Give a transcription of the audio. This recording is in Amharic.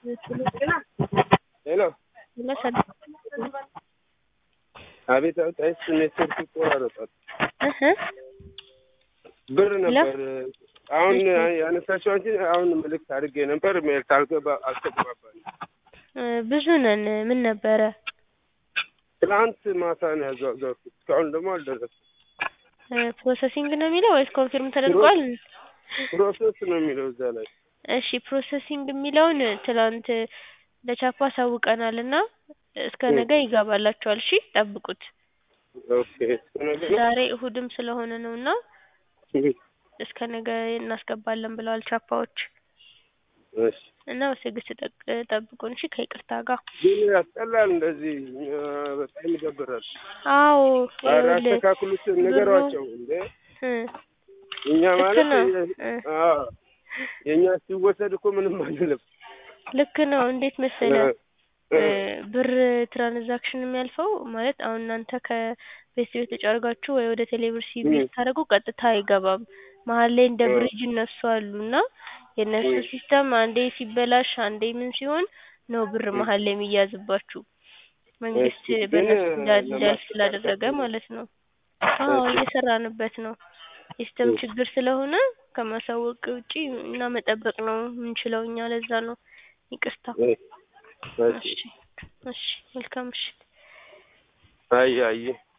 ሄሎ አቤት አውጣይስ ኔትወርክ ይቆራረጣል። እህ ብር ነበር አሁን ያነሳሽው አንቺ አሁን መልዕክት አድርጌ ነበር መልዕክት አልገባ አልተገባባልኝ። ብዙ ነን። ምን ነበረ? ትናንት ማታ ነው ያዟዟርኩት እስካሁን ደግሞ አልደረሰም። ፕሮሰሲንግ ነው የሚለው ወይስ ኮንፊርም ተደርጓል? ፕሮሰስ ነው የሚለው እዛ ላይ። እሺ ፕሮሰሲንግ የሚለውን ትላንት ለቻፓ አሳውቀናል እና እስከ ነገ ይገባላችኋል። እሺ ጠብቁት። ኦኬ እስከ ነገ ነው? ዛሬ እሁድም ስለሆነ ነው እና እስከ ነገ እናስገባለን ብለዋል ቻፓዎች እሺ እና በትዕግስት ጠቅ- ጠብቁን እሺ ከይቅርታ ጋር። ግን ያስጠላል እንደዚህ በጣም ይደብራል። አዎ ኧረ ይኸውልህ አስተካክሉት ንገሯቸው እንዴ እ እኛ ልክ ማለት ነው እ አዎ የእኛ ሲወሰድ እኮ ምንም አንልም። ልክ ነው። እንዴት መሰለህ እ ብር ትራንዛክሽን የሚያልፈው ማለት አሁን እናንተ ከቤት ቤት ወጪ አድርጋችሁ ወይ ወደ ቴሌብር ሲቢ እ ስታደርጉ ቀጥታ አይገባም። መሀል ላይ እንደ እ ብሪጅ እነሱ አሉ እና የእነሱ እ ሲስተም አንዴ ሲበላሽ አንዴ ምን ሲሆን ነው ብር እ መሀል ላይ የሚያዝባችሁ። መንግስት እሺ ግን በእነሱ እንዳ- እንዲያልፍ ለማስተካከል ስላደረገ ማለት ነው። አዎ እሺ እየሰራንበት ነው። የሲስተም እ ችግር ስለሆነ ከማሳወቅ ውጪ እና መጠበቅ ነው የምንችለው እኛ ለዛ ነው። ይቅርታ። እ እሺ እሺ እሺ መልካም ምሽት። አይ አይ